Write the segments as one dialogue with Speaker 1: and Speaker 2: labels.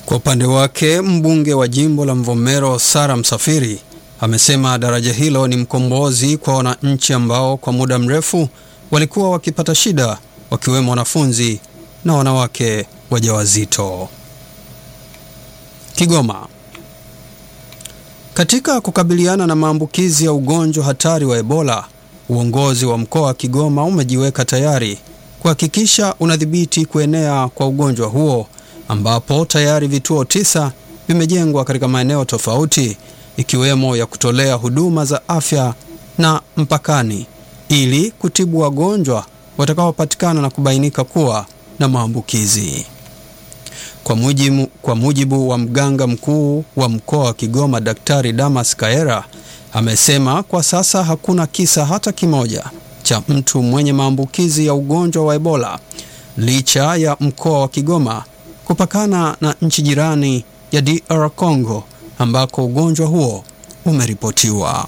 Speaker 1: Kwa upande wake mbunge wa jimbo la Mvomero Sara Msafiri amesema daraja hilo ni mkombozi kwa wananchi ambao kwa muda mrefu walikuwa wakipata shida, wakiwemo wanafunzi na wanawake wajawazito. Kigoma. Katika kukabiliana na maambukizi ya ugonjwa hatari wa Ebola, uongozi wa mkoa wa Kigoma umejiweka tayari kuhakikisha unadhibiti kuenea kwa ugonjwa huo ambapo tayari vituo tisa vimejengwa katika maeneo tofauti ikiwemo ya kutolea huduma za afya na mpakani ili kutibu wagonjwa watakaopatikana na kubainika kuwa na maambukizi. Kwa mujibu, kwa mujibu wa mganga mkuu wa mkoa wa Kigoma Daktari Damas Kaera amesema kwa sasa hakuna kisa hata kimoja cha mtu mwenye maambukizi ya ugonjwa wa Ebola licha ya mkoa wa Kigoma kupakana na nchi jirani ya DR Congo ambako ugonjwa huo umeripotiwa.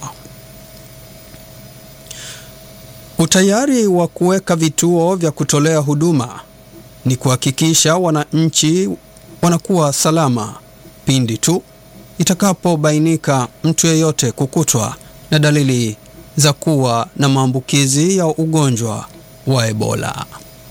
Speaker 1: Utayari wa kuweka vituo vya kutolea huduma ni kuhakikisha wananchi wanakuwa salama pindi tu itakapobainika mtu yeyote kukutwa na dalili za kuwa na maambukizi ya ugonjwa wa Ebola.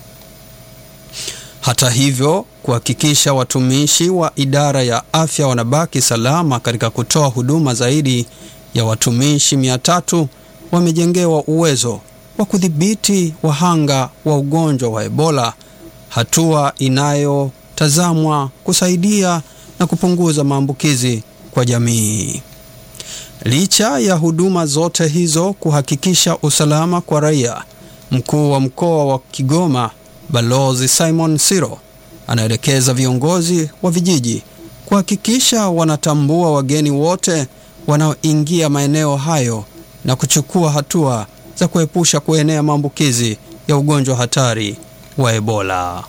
Speaker 1: Hata hivyo, kuhakikisha watumishi wa idara ya afya wanabaki salama katika kutoa huduma, zaidi ya watumishi mia tatu wamejengewa uwezo wa kudhibiti wahanga wa ugonjwa wa Ebola, hatua inayotazamwa kusaidia na kupunguza maambukizi kwa jamii. Licha ya huduma zote hizo kuhakikisha usalama kwa raia, mkuu wa mkoa wa Kigoma Balozi Simon Siro anaelekeza viongozi wa vijiji kuhakikisha wanatambua wageni wote wanaoingia maeneo hayo na kuchukua hatua za kuepusha kuenea maambukizi ya ugonjwa hatari wa Ebola.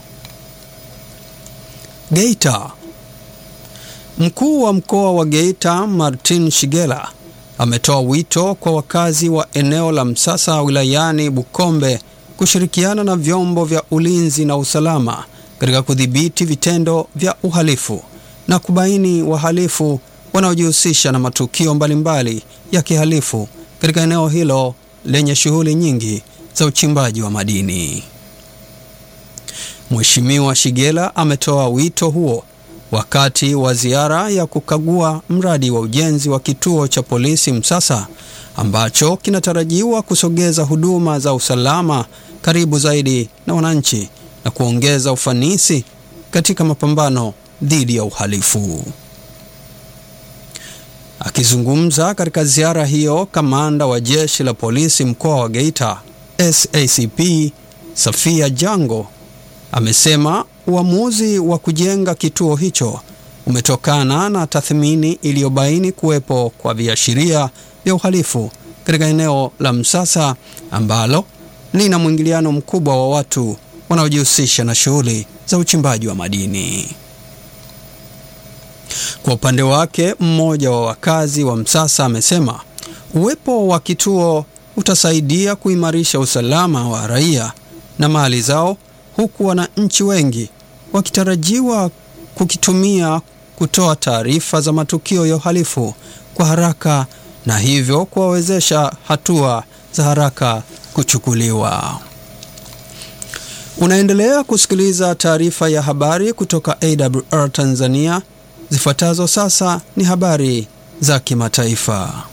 Speaker 1: Geita. Mkuu wa mkoa wa Geita Martin Shigela ametoa wito kwa wakazi wa eneo la Msasa wilayani Bukombe kushirikiana na vyombo vya ulinzi na usalama katika kudhibiti vitendo vya uhalifu na kubaini wahalifu wanaojihusisha na matukio mbalimbali ya kihalifu katika eneo hilo lenye shughuli nyingi za uchimbaji wa madini. Mheshimiwa Shigela ametoa wito huo wakati wa ziara ya kukagua mradi wa ujenzi wa kituo cha polisi Msasa ambacho kinatarajiwa kusogeza huduma za usalama karibu zaidi na wananchi na kuongeza ufanisi katika mapambano dhidi ya uhalifu. Akizungumza katika ziara hiyo, kamanda wa jeshi la polisi mkoa wa Geita SACP Safia Jango amesema uamuzi wa kujenga kituo hicho umetokana na tathmini iliyobaini kuwepo kwa viashiria vya uhalifu katika eneo la Msasa ambalo lina mwingiliano mkubwa wa watu wanaojihusisha na shughuli za uchimbaji wa madini. Kwa upande wake, mmoja wa wakazi wa Msasa amesema uwepo wa kituo utasaidia kuimarisha usalama wa raia na mali zao, huku wananchi wengi wakitarajiwa kukitumia kutoa taarifa za matukio ya uhalifu kwa haraka na hivyo kuwawezesha hatua za haraka kuchukuliwa. Unaendelea kusikiliza taarifa ya habari kutoka AWR Tanzania. Zifuatazo sasa ni habari za kimataifa.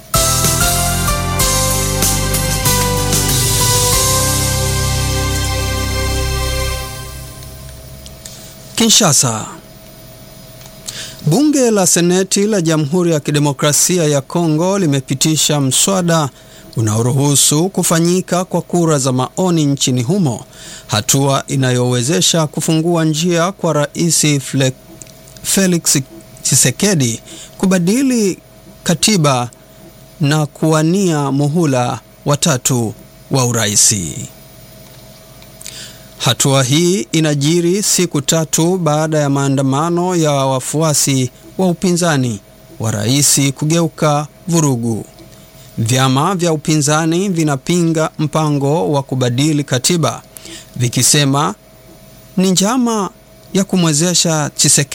Speaker 1: Kinshasa. Bunge la Seneti la Jamhuri ya Kidemokrasia ya Kongo limepitisha mswada unaoruhusu kufanyika kwa kura za maoni nchini humo, hatua inayowezesha kufungua njia kwa Rais Felix Tshisekedi kubadili katiba na kuwania muhula watatu wa uraisi. Hatua hii inajiri siku tatu baada ya maandamano ya wafuasi wa upinzani wa rais kugeuka vurugu. Vyama vya upinzani vinapinga mpango wa kubadili katiba vikisema ni njama ya kumwezesha Tshisekedi